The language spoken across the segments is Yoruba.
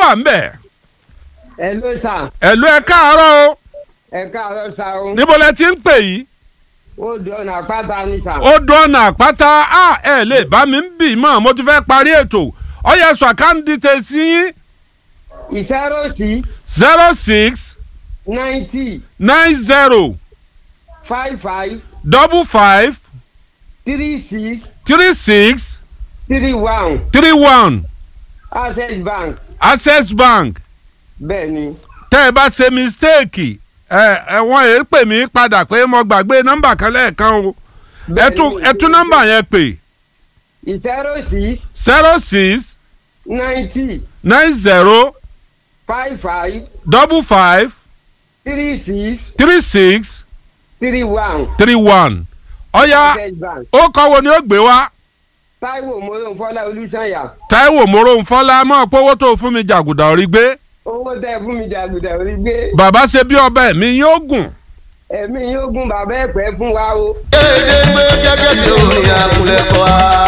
wà ń bẹ̀. ẹ ló sà ẹ̀lú ẹ káàárọ̀ o ẹ káàárọ̀ sà o níbo lẹ ti ń pè yìí. ó di ọ̀nà àpáta ni sà. ó dọ́nà àpáta a ẹ lè bá mi ń bì mọ́ mo ti fẹ́ parí ètò ọyẹ sọ àkáǹdì tẹ sí yín zero six zero six ninety nine zero five five double five three six three six three one three one access bank access bank bẹ́ẹ̀ ni tẹ́ ẹ bá ṣe mistake ẹ ẹ wọ́n yẹn pè mí padà pé mo gbàgbé nọ́mbà kan lẹ́ẹ̀kan o ẹ Bẹ́ẹ̀ tún ni. ẹ tún nọ́mbà yẹn pè zero six zero six ninety nine zero five five double five three six three six three one three one ọ̀ya access bank ó kọ́ wo ni ó gbé wá. Táíwò mọ́lẹ́fọ́lá olùsànyà Táíwò Mòrónfọ́lá mọ̀ pówó tó fún mi jàgùdà orí gbé owó tẹ fún mi jàgùdà orí gbé bàbá ṣe bí ọba ẹ̀mí yóò gùn. ẹ̀mí yóò gún bàbá ẹ̀pẹ́ fún wa o. Èdè gbé gẹ́gẹ́ bí orin àkùlẹ̀kọ̀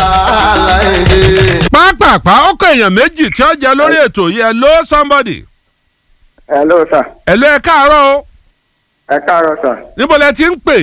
aláìdè. pápápá ó kọ èèyàn méjì tí ó jẹ lórí ètò yìí ẹ ló somebody hello sir ẹ ló ẹ káàárọ̀ o ẹ káàárọ̀ sir níbo lẹ ti ń pè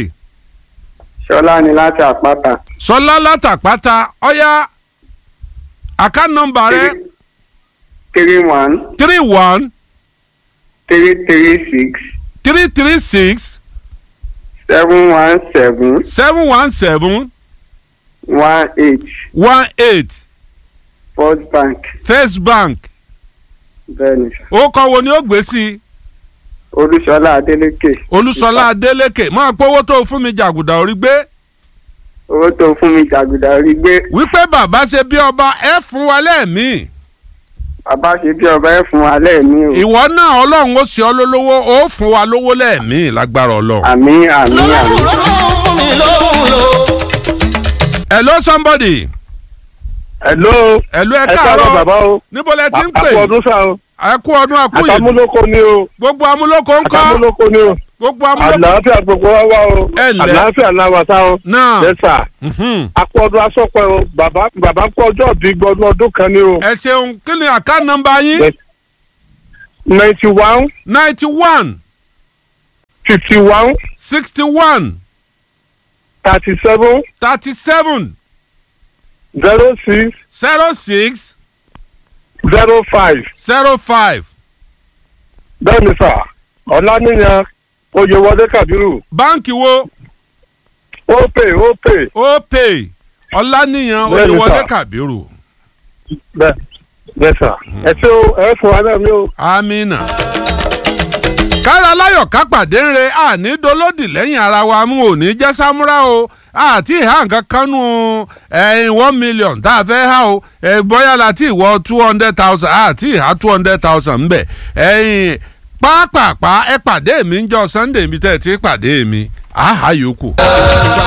ṣọlá ni láti àpáta sọlá látàpáta ọyá account number rẹ three one three one three three six three three six seven one seven seven one seven one eight one eight first bank first bank bẹ́ẹ̀ ni sir ó kọ́ wo ni ó gbé sí i olúṣọlá adélékè olúṣọlá adélékè máa pówó tó fún mi jàgùdà orí gbé. owó tó fún mi jàgùdà rí gbé wípé bàbá ṣe bí ọba ẹ fún wa lẹ́ẹ̀mí bàbá ṣe bí ọba ẹ fún wa lẹ́ẹ̀mí o ìwọ náà ọlọ́run ó ṣe ọ́ lólówó ó fún wa lówó lẹ́ẹ̀mí lágbára ọlọ́run. àmì àmì àmì Lọ́lọ́run lọ́lọ́run fún mi lóhùn lò. hello somebody Hello. hello ẹ ẹ káàárọ̀ bàbá káàárọ̀ o. níbo lẹ ti ń àpò pè ọdún sá o. ẹ kú ọdún àkúyè àtàmúlòkọ ni o. gbogbo amúlòkó ń kọ́ àtàmúlòkọ ni o. gbogbo amúlòkó àlàáfíà gbogbo wa wá o. Ẹ ǹlẹ́. àlàáfíà náà wà sá o. náà lẹ́sà. mhm. àpò ọdún asọ́pẹ́ o. bàbá bàbá kú ọjọ́ bí gbọdún ọdún kan ni o. ẹ ṣeun kí ni àká nọ́mbà yín Yes. ninety one ninety one fifty one sixty one thirty seven thirty seven zero six zero six zero five. zero five bẹ́ẹ̀ ni sà ọ̀lànìyàn oyèwọlé kàbírù báǹkì wo ó pè ó pè ó pè ọláníyàn Bẹ́ẹ̀ni, oyèwọlé sir. kàbírù. bẹ́ẹ̀ bẹ́ẹ̀ sà ẹ ṣé o ẹ fún wa náà mi o. amina. kára láyọ̀ ká pàdé ń re àní dolódì lẹ́yìn ara wa mú òní jẹ́ sámúrà o àti ìhà nǹkan kan nù ẹ̀yìn one million tá a fẹ́ há o ẹ̀ bóyá láti ìwọ two hundred thousand àti ìhà two hundred thousand ńbẹ̀ ẹ̀yìn pápápá ẹ pàdé mi ń jọ sunday mi tẹ́ ẹ ti pàdé mi àhà yòókù.